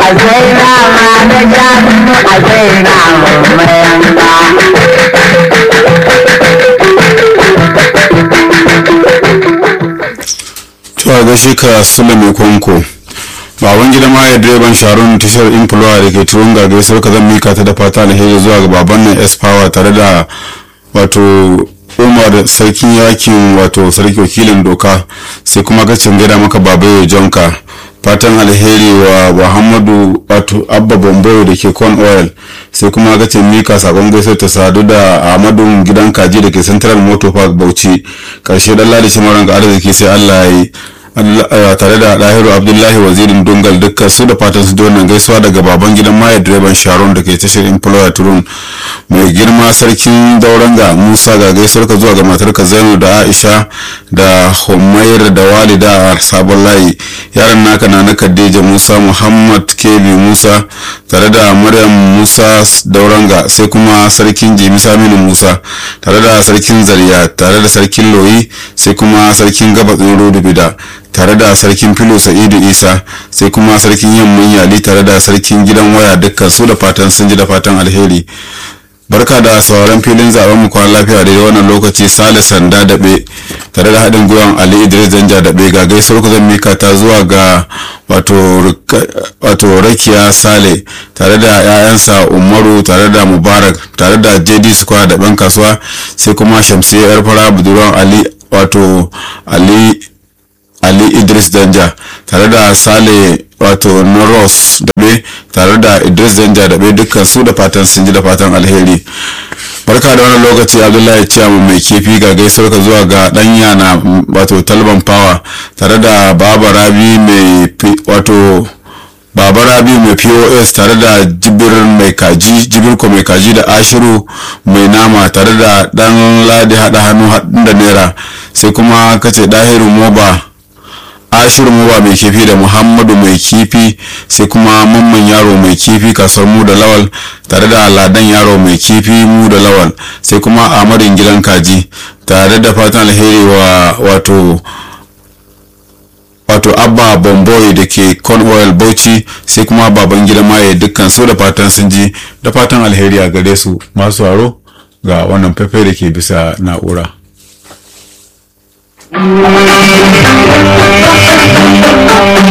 a sai nama da shanu a sai naman mayanka to a gaishe ka sula mai kwanko baban gida ma ya direban sharon tashar influwa da ke turunga gaisuwar ka zan mika ta da fata alheri zuwa ga baban nan s power tare da wato umar sarkin yakin wato sarki wakilin doka sai kuma gacin gaida maka babayo jonka fatan alheri wa muhammadu wato abba bombayo da ke con oil sai kuma gacin mika sakon gaisuwar ta sadu da ahmadu gidan kaji da ke central motor park bauchi karshe dan ladi shimaran ga arziki sai allah ya yi tare da ɗahiru abdullahi wazirin dungal dukkan su da fatan su wannan gaisuwa daga baban gidan maya direban sharon da ke tashar employer turun mai girma sarkin dauranga musa ga gaisuwar ka zuwa ga matarka zainu da aisha da humaira da walida a sabon layi yaran naka na na khadija musa muhammad kebi musa tare da maryam musa dauranga sai kuma sarkin jimi saminu musa tare da sarkin zariya tare da sarkin loyi sai kuma sarkin gabatsin rodu bida tare da sarkin filo sa'idu isa sai kuma sarkin yamman yali tare da sarkin gidan waya dukkan su da fatan sun ji da fatan alheri barka da sauran filin zaben mu kwan lafiya da wannan lokaci sale sanda daɓe tare da haɗin gwiwan ali idris danja daɓe ga gaisuwar ku zan mika ta zuwa ga wato rakiya sale tare da 'ya'yansa umaru tare da mubarak tare da jd square da ɗan kasuwa sai kuma shamsiyya yar fara budurwan ali wato ali ali idris danja tare da sale wato noros daɓe tare da idris danja daɓe dukkan su da fatan sun ji da fatan alheri barka da wannan lokaci abdullahi ciyamu mai kifi ga gaisuwar ka zuwa ga danya na wato talban power tare da baba rabi mai wato baba rabi mai pos tare da jibir mai kaji jibirko mai kaji da ashiru mai nama tare da dan ladi hada hannu haɗin da naira sai kuma kace dahiru moba ashiru moba mai kifi da muhammadu mai kifi sai kuma mamman yaro mai kifi kasuwar mu da lawal tare da ladan yaro mai kifi mu da lawal sai kuma amadin gidan kaji tare da fatan alheri wa wato wato abba bomboy da ke cornwall bauchi sai kuma baban gida maye dukkan su da fatan sun ji da fatan alheri a gare su masu haro ga wannan fefe da ke bisa na'ura. Thank you.